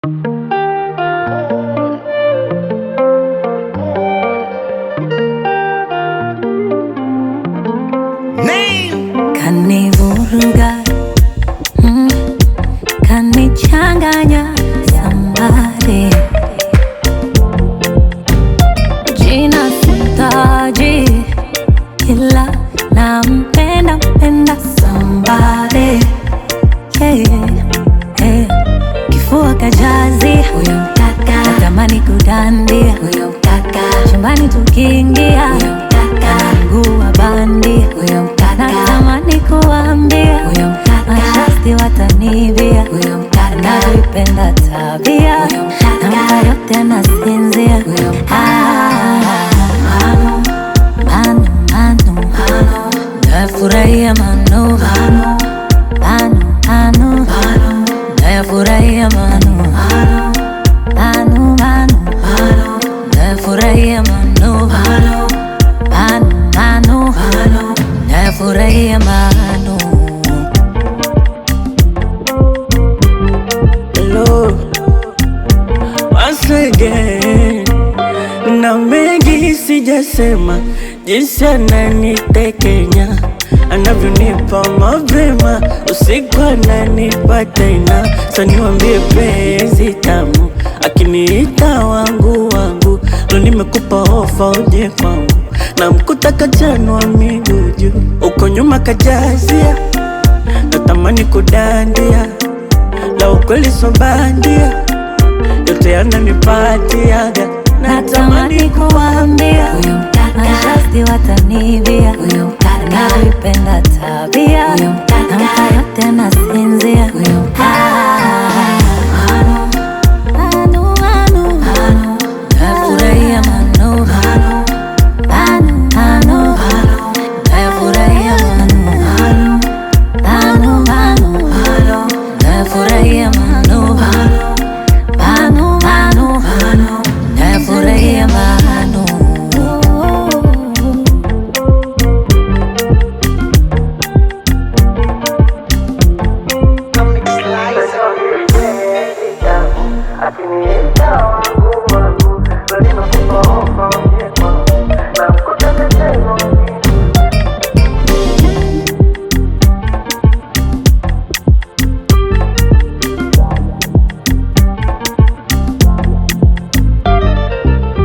Kanivuruga mm, kanichanganya sambare jina sitaji ila nampenda mpenda sambare yeah, yeah. Kifua kajazi huyo mkaka natamani kudandia huyo mkaka chumbani tukiingia huyo mkaka mguu wa bandia huyo mkaka natamani kuambia huyo mkaka mashasti watanivia huyo mkaka navipenda tabia huyo mkaka nampa yote anasinzia huyo mkaka mano mano mano mano nafurahia mano mano mano mano nafurahia mano mano mano mano nafurahia mano mano mano mano nafurahia mano Hello, once again. Na mengi sijasema, jinsi ananitekenya anavyonipa mapema, usiku ananipa tena. Sa niwambie penzi tamu, akiniita wangu wangu, lo nimekupa ofa uje kwangu, na mkuta kachanwa miguu juu, uko nyuma kajazia, natamani kudandia la ukweli so bandia, yote yananipatiaga, natamani kuambia huyo mkaka mashasti watanivia huyo mkaka navipenda tabia huyo mkaka